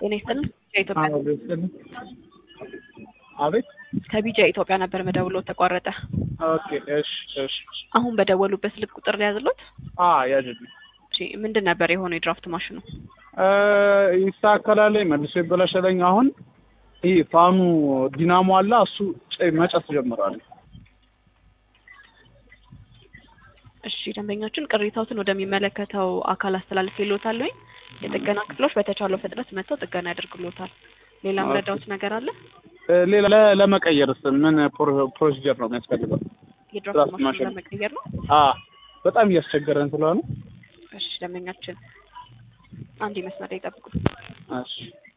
ጤና ይስጥልን ከኢትዮጵያ አቤት ከቢጃ ኢትዮጵያ ነበር መደውሎ ተቋረጠ። ኦኬ እሺ እሺ አሁን በደወሉበት ስልክ ቁጥር ሊያዝሎት? አ ያዝልኝ እሺ ምንድን ነበር የሆነው የድራፍት ማሽኑ? እ ይስተካከላል መልሶ ይበላሻለኝ። አሁን ይህ ፋኑ ዲናሞ አለ እሱ ጭ- መጨስ ጀምሯል። እሺ ደንበኞችን ቅሬታዎትን ወደሚመለከተው አካል አስተላልፍ ይሎታል። የጥገና ክፍሎች በተቻለው ፍጥነት መጥተው ጥገና ያደርግሎታል። ሌላ ኦኬ። ምረዳዎት ነገር አለ? እ ሌላ ለ- ለመቀየርስ ምን ፕሮ- ፕሮሲጀር ነው የሚያስፈልገው? የድራፍት ድራፍት ማሽኑ ማሽን። ለመቀየር ነው። አ በጣም እያስቸገረን ስለሆነ እሺ ደንበኛችን አንድ መስመር ላይ ይጠብቁ። እሺ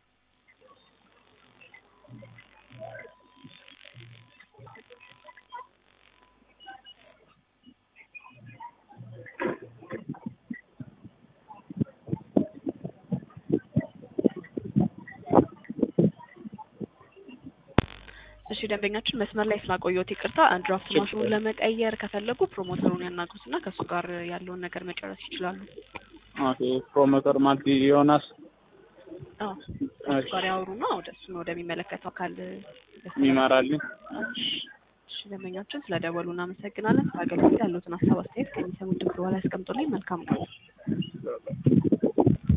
እሺ ደንበኛችን መስመር ላይ ስላቆየሁት ይቅርታ። ድራፍት ማሽኑን ለመቀየር ከፈለጉ ፕሮሞተሩን ያናግሩትና ከእሱ ጋር ያለውን ነገር መጨረስ ይችላሉ። ኦኬ ፕሮሞተር ማለት ዮናስ አዎ ከእሱ ጋር ያወሩና ወደ እሱን ወደሚመለከተው አካል የሚመራልኝ እሺ ደንበኛችን ስለደወሉ እናመሰግናለን። አገልግሎት ያሉትን ሀሳብ አስተያየት ከሚሰሙት ድምፅ በኋላ ያስቀምጡልኝ። መልካም ነው።